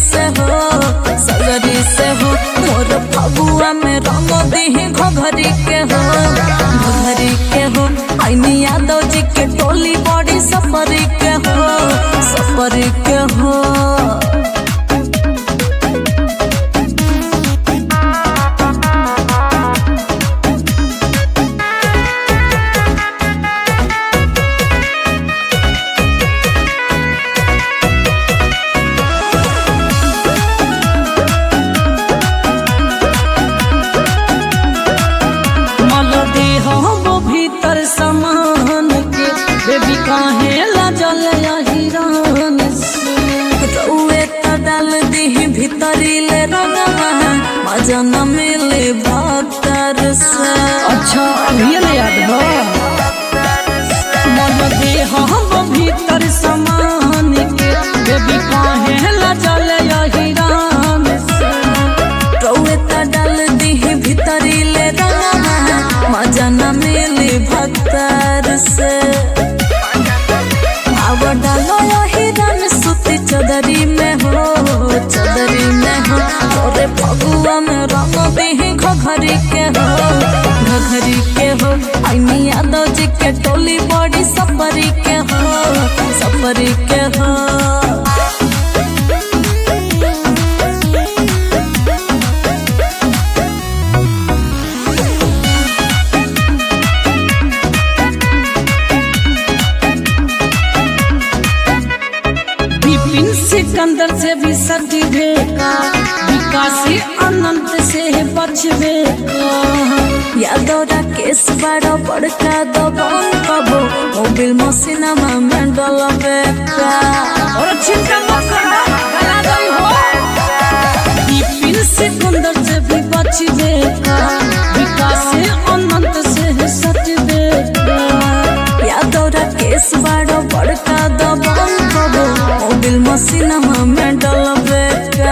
से हो सगरी से हो मोर फगुआ में रंग दीही घघरी के हो घघरी के हो आईनी यादव जी के टोली बड़ी सफरी के हो सफरी के हो मल देह वो भीतर समान के बेबी काहे लजल हिरान से रउए त डाल दीही भीतरी ले रंगवा मजा न मिले भक्तर से अच्छा ये ले याद हो मल देह वो भीतर समान के बेबी काहे लजल हिरान से रउए त डाल दीही भीतरी ले रंगवा मजा न मिले भक्तर से अब डालो हिरन सुती चदरी में हो चदरी में हो तोरे फगुआ में रंग दीही घघरी के हो घघरी के हो आईनी यादव जी के टोली बड़ी सफरी के हो सफरी के हो विपिन सिकंदर से भी सटी भेका विकासी अनंत से बचबे का यादव राकेश बड़ा बड़का दबंग कबो मोबिल मसीनामा में डलबे का और चिंता मत करना गला गई हो विपिन सिकंदर से भी बचबे का विकासी अनंत से सटबे का यादव राकेश बड़ा बड़का दबंग कबो मोबिल मसीनामा में डलबे का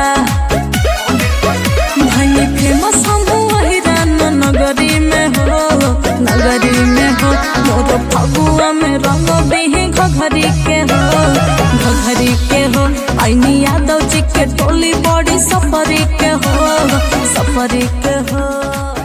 भाई फेमस हम हिरान नगरी में हो नगरी में हो मोर फगुआ में रंग दीही घघरी के हो घघरी के हो आईनी यादव जी के टोली बड़ी सफरी के हो सफरी के हो